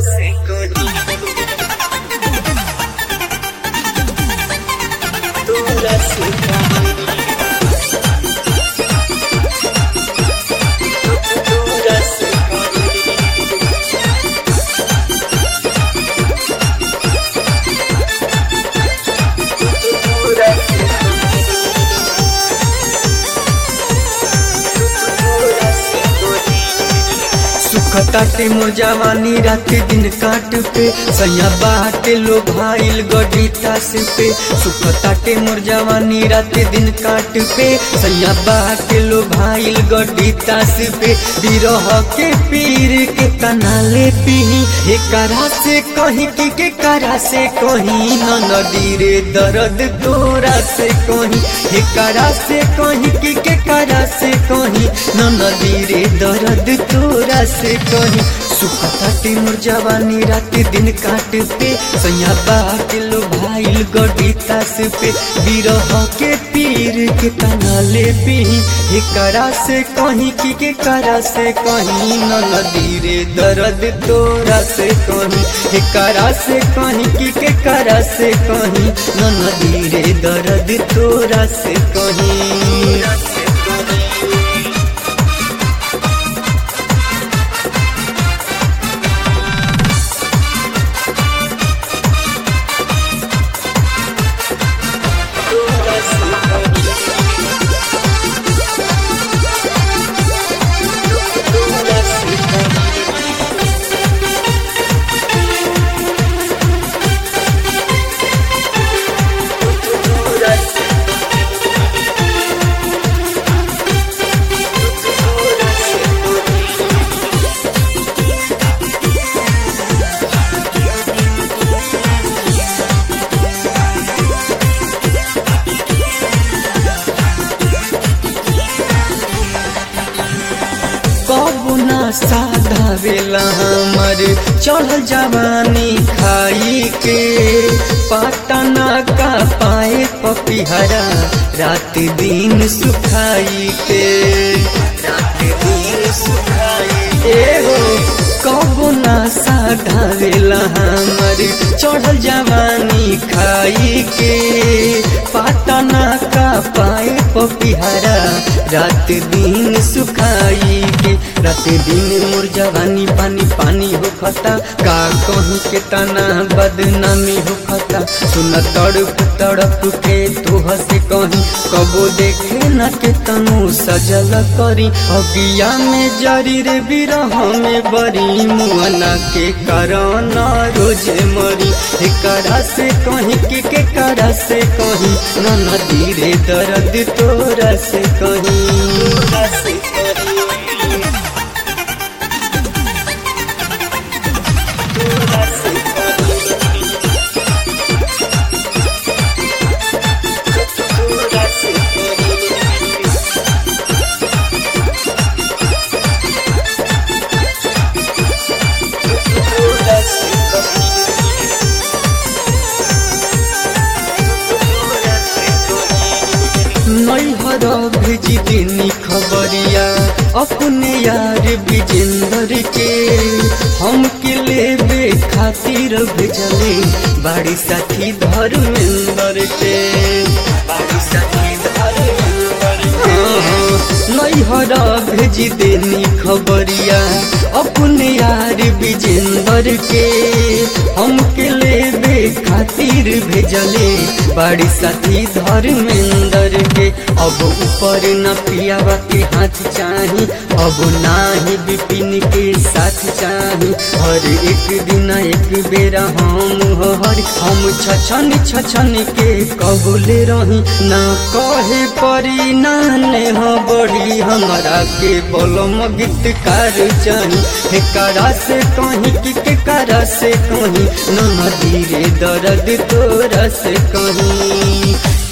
se conmigo. Dura se conmigo. Dura se conmigo. Dura se सुखताटे मोर जवानी रात दिन काट पे सैया बाटे लो भाईल गडीता से पे सुखताटे मोर जवानी रात दिन काट पे सैया बाटे लो भाईल गडीता से पे बिरह के पीर के तनाले पीही एकरा से कहीं की के करा से कहीं न नदी रे दर्द तोरा से कहीं एकरा से कहीं की के करा से कहीं न नदी रे दर्द तोरा से कहीं सुखता मोर जवानी रात दिन काट पे सैया बाट लो भाईल गडीता से पे बिरह के पीर के तनाले पीही एकरा से कहीं की के करा से कहीं न नदी रे दर्द तोरा से कहीं एकरा से कहीं की के करा से कहीं न नदी रे दर्द तोरा से कहीं कबू ना साधावेला हमर चढ़ल जवानी खाई के पटना का पाए पपिहरा रात दिन सुखाई के रात दिन सुखाई ए हो कबू ना साधावेला हमर चढ़ल जवानी खाई के पटना का पाए पपिहरा रात दिन सुखाई के रात दिन मोर जवानी पानी पानी हो खता का कहीं के तना बदनामी हो खता सुन तड़प तड़प के तू हंसे कहीं कबो देखे न के तनु सजल करी अगिया में जरी रे बिरह में बरी मुअना के कारण रोजे मरी एकरा से कहीं के के करा से कहीं न नदी रे दर्द तोरा से कहीं नैहर भेजी देनी खबरिया अपने यार विजेंद्र के हम के लेबे खातिर भेजले बाड़ी साथी धर्मेंद्र के बाड़ी साथी धर्मेंद्र नैहर भेजी देनी खबरिया अपने यार विजेंद्र के हम के लेबे खातिर भेजले बाड़ी साथी धर्मेंद्र के अब ऊपर न पियावा के हाथ चाही अब नाही विपिन के साथ चाही हर एक दिन एक बेरा हम हर हम छछन छछन के कबूले रही ना कहे परी नाने हो बड़ी हमारा के बोलम गीतकार चाही करा से कहीं कि के करा से कहीं न नदी रे दर्द तोरा से कहीं